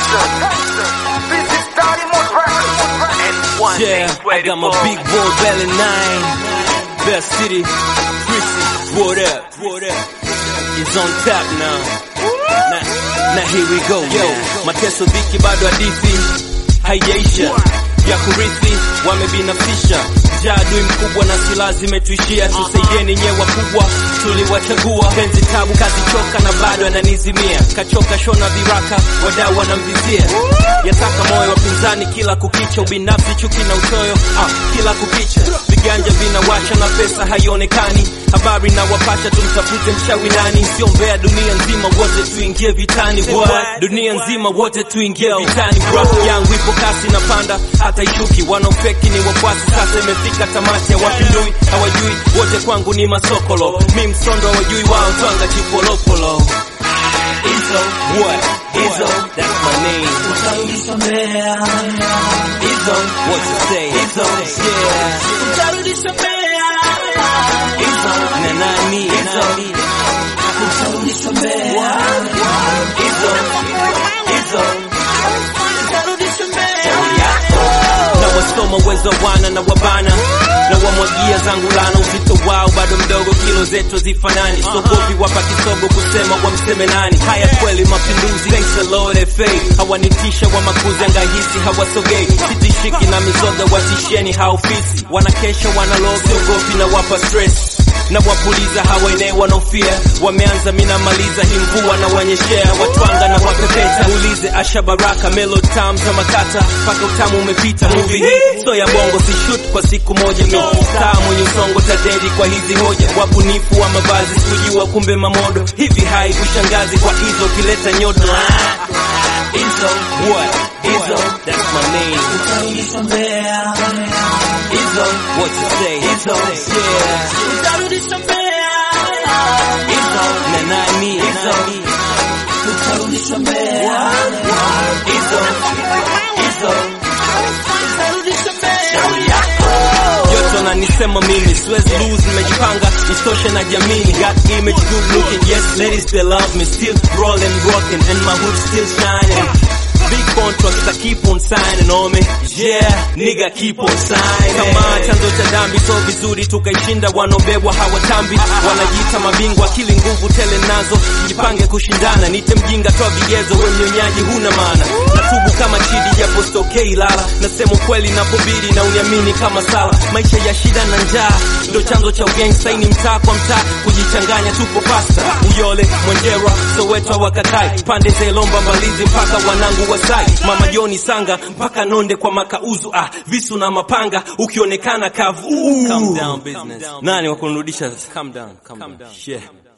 Yeah, I got my big boy belly nine. Best city, Chrissy, what up? What up? It's on tap now. Na, na here we go. Yo, mateso dhiki bado hadithi haijaisha ya kurithi wamebinafsisha jaa adui mkubwa na silaha zimetuishia tusaidieni nyewe wakubwa tuliwachagua penzi tabu kazi choka na bado ananizimia kachoka shona viraka wadau wanamvizia yataka moyo wapinzani kila kukicha ubinafsi chuki na uchoyo ah, kila kukicha viganja vinawasha na pesa haionekani habari na wapasha tumtafute mshawi nani sio mbea dunia nzima wote tuingie vitani What? dunia nzima wote tuingie vitani rap yangu ipo kasi na panda hata ishuki wanaofeki ni wafuasi sasa imefika tamati ya wapindui hawajui wote kwangu ni masokolo mi msondo hawajui wao twanga chipolopolo Izzo, what? Izzo, that's my name. Izzo, what you say? Izzo, yeah. Izzo, na nani? Izzo, Izzo, Izzo. na wasoma uwezo wana na wabana na wamwagia zangu lana uzito wao bado mdogo kilo zetu zifanani sogopi wapa kisogo kusema wamseme nani haya kweli mapinduzi thanks the Lord FA hawanitisha wa makuzi angahisi hawasogei sitishiki na mizoga watisheni haofisi wanakesha wanaloga siogopi na wapa stress na wapuliza hawa eneo wanaofia wameanza minamaliza hii mvua na wanyeshea watwanga na wapepeta ulize asha baraka melo tam za makata mpaka utamu umepita movie hii so ya bongo si shoot kwa siku moja mi star mwenye usongo tadedi kwa hizi hoja wabunifu wa mavazi sikujua kumbe mamodo hivi hai kushangazi kwa hizo ukileta nyodo Izzo, what? Izzo, that's my name. Izzo, what you say? Izzo, yeah. Izzo, na nani? Izzo, Izzo, Izzo. Yote wananisema mimi siwezi lose, nimejipanga isitoshe na jamii got image good looking yes ladies they love me still rolling rocking and my hood still shining Big contracts I keep on signing on me Yeah, nigga keep on signing Kama chanzo cha dhambi so vizuri tukaishinda wanaobebwa hawatambi Wanajiita mabingwa akili nguvu tele nazo Jipange kushindana nite mjinga toa vigezo we mnyonyaji huna maana Natubu kama chidi japo stokei lala Nasema ukweli napobidi na uniamini kama sala Maisha ya shida na njaa ndo chanzo cha ugangsta Hii ni mtaa kwa mtaa kujichanganya tupo pasta Uyole, Mwenjera, Soweto wakatai Pande zelomba mbalizi mpaka wanangu wasai Mama Joni Sanga mpaka Nonde kwa makauzu ah, visu na mapanga ukionekana kavu Calm down business. Nani wakunirudisha? Calm down, calm down. Yeah.